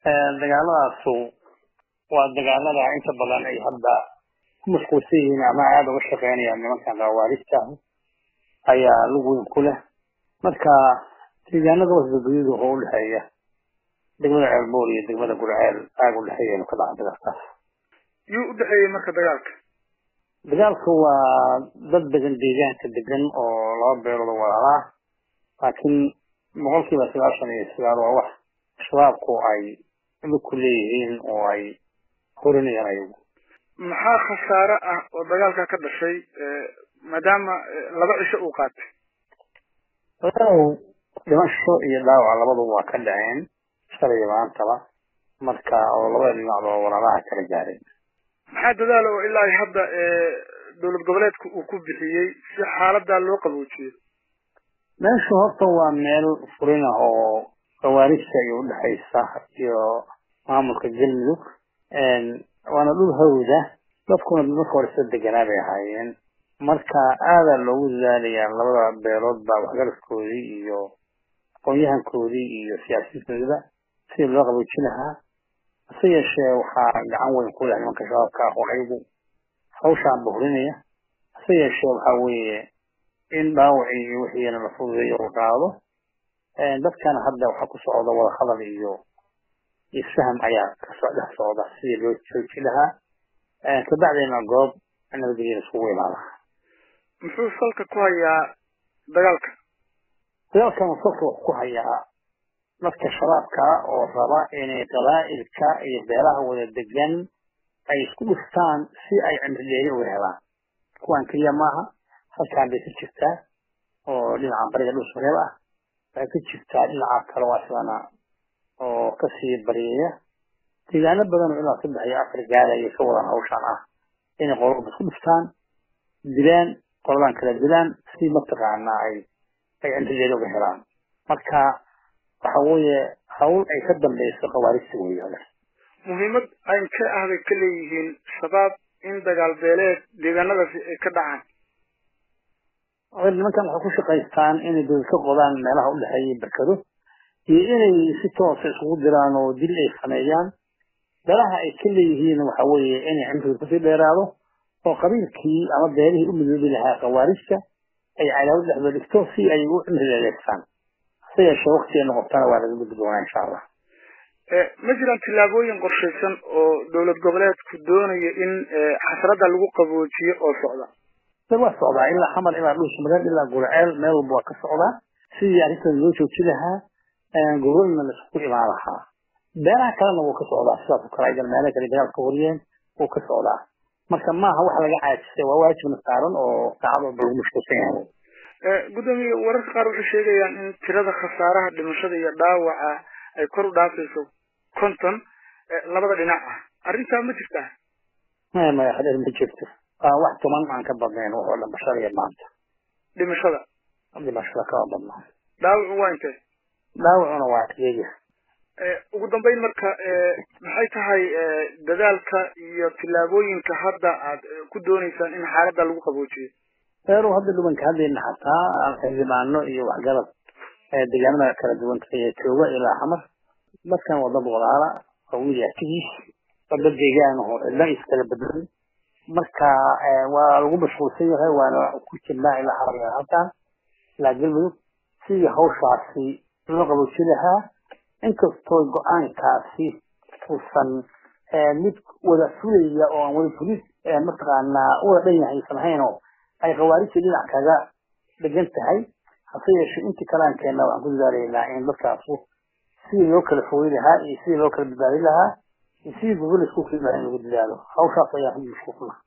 dagaaladaasu waa dagaalada inta badan ay hadda ku mashquulsan yihiin ama aada uga shaqeynayaan nimankan khawaarijta ayaa lug weyn ku leh marka deegaanada wasdaguyadu oo udhexeeya degmada ceelbool iyo degmada gurceel aaga udhexeeya inu ka dhaca dagaalkaas yuu udhexeeyey marka dagaalka dagaalka waa dad degan deegaanka degan oo laba beelood oo walaalaa laakiin boqolkiiba sagaashan iyo sagaal waa wax shabaabku ay lug ku leeyihiin oo ay horinayaan ayagu maxaa khasaare ah oo dagaalka ka dhashay maadaama laba cisho uu qaatay walaalow dhimasho iyo dhaawac labaduba waa ka dhaceen shalay iyo maantaba marka oo labada dhinacba walaalaha kala gaareen maxaa dadaala oo ilaa hadda dowlad goboleedka uu ku bixiyey si xaaladaa loo qaboojiyo meeshu horta waa meel furin ah oo khawaarijta iyo udhexaysa iyo maamulka galmudug waana dhul hawda dadkuna marka hore soo deganaa bay ahaayeen marka aadaa loogu dadaalayaa labada beelood baa waxgaradkoodii iyo aqoon-yahankoodii iyo siyaasiyiintoodaba sidii loo qaboojin lahaa hase yeeshee waxaa gacan weyn ku leh nimanka shabaabka ah oo ayagu hawshaan buhrinaya hase yeeshee waxaa weeye in dhaawacii iyo wixiina la fududeeyo uu qaado dadkana hadda waxaa ku socda wada hadal iyo isfaham ayaa kasoo dhex socda sidii loo jooji lahaa kabacdeena goob nabadgelya isugu imaada muxuu salka ku hayaa dagaalka dagaalkan salka wuxuu ku hayaa dadka shabaabka oo raba inay qabaa'ilka iyo beelaha wada degan ay isku dhuftaan si ay cimrideeri uga helaan kuwan keliya maaha halkaan bay ka jirtaa oo dhinaca bariga dhulsmareeb ah waxay ka jirtaa dhinaca kale waa sidana oo kasii baryeeya deegaano badan oo ilaa saddex iyo afar gaaraya ka wadan hawshaan ah inay qolaba isku dhuftaan dilaan qoladan kala dilaan si mataqaanaa ay ay cimrideeri uga helaan marka waxa weeye hawl ay ka dambeyso khawaarijta weeye muhiimad ayn ka ahbay ka leeyihiin shabaab in dagaal beeleed deegaanadaasi ay ka dhacaan nimankan waxay ku shaqaystaan inay dowlad ka qodaan meelaha udhexeeya berkado iyo inay si toosa isugu diraan oo dil ay sameeyaan beelaha ay ka leeyihiin waxa weeye inay cimriga kusii dheeraado oo qabiilkii ama beelihii u midoobi lahaa khawaarijta ay cadaawad dhexdooda dhigto si ay u cimri dheereystaan hase yeeshee wakti ay noqotana waa laga gudbi doonaa insha allah ma jiraan tillaabooyin qorshaysan oo dowlad goboleedku doonaya in xasradda lagu qaboojiyo oo socda waa socdaa ilaa xamar ilaa dhulsmareed ilaa gurceel meel walba waa ka socdaa sidii arrintan loo jooji lahaa gobolna laisku imaan lahaa beelaha kalena wuu ka socdaa sidaas oo kale aydan meelo kale dagaal ka wariyeen wuu ka socdaa marka maaha wax laga caajisay waa waajibna saaran oo saacad walba lagu mashquulsan yahay gudoomiye wararka qaar waxay sheegayaan in tirada khasaaraha dhimashada iyo dhaawaca ay kor u dhaafayso konton labada dhinac ah arrintaa ma jirtaa maya maya hadeer ma jirto waa wax tuman aan ka badnayn wuxuu dhimashada iyo maanta dhimashada dhimashada kama badnaa dhaawacu waa intee dhaawacuna waa iyaga ugu dambeyn marka maxay tahay dadaalka iyo tillaabooyinka hadda aad ku dooneysaan in xaaladda lagu qaboojiyo reeru hadda dhubanka haddayna xataa xildhibaano iyo waxgarad deegaanada kala duwan ee jooga ilaa xamar dadkan waa dad walaala oo wiil arkigiis waa dad deegaan oo cidla iskala bedelay marka waa lagu mashquulsan yahay waana ku jirnaa ilaa xamar halkan ilaa galmudug sidii hawshaasi loo qabooji lahaa inkastoo go-aankaasi uusan mid wada fulaya oo aan wada fulis mataqaanaa wada dhan yahay aysan haynoo ay khawaarijta dhinac kaga dhegan tahay hase yeeshee intii kalaan keenna waxaan ku dadaalaynaa in dadkaasu sidii loo kala fogey lahaa iyo sidii loo kala badbaadin lahaa iyo sidii gobol isku kii lahaa in lagu dadaalo hawshaas ayaan ku mashquulnaa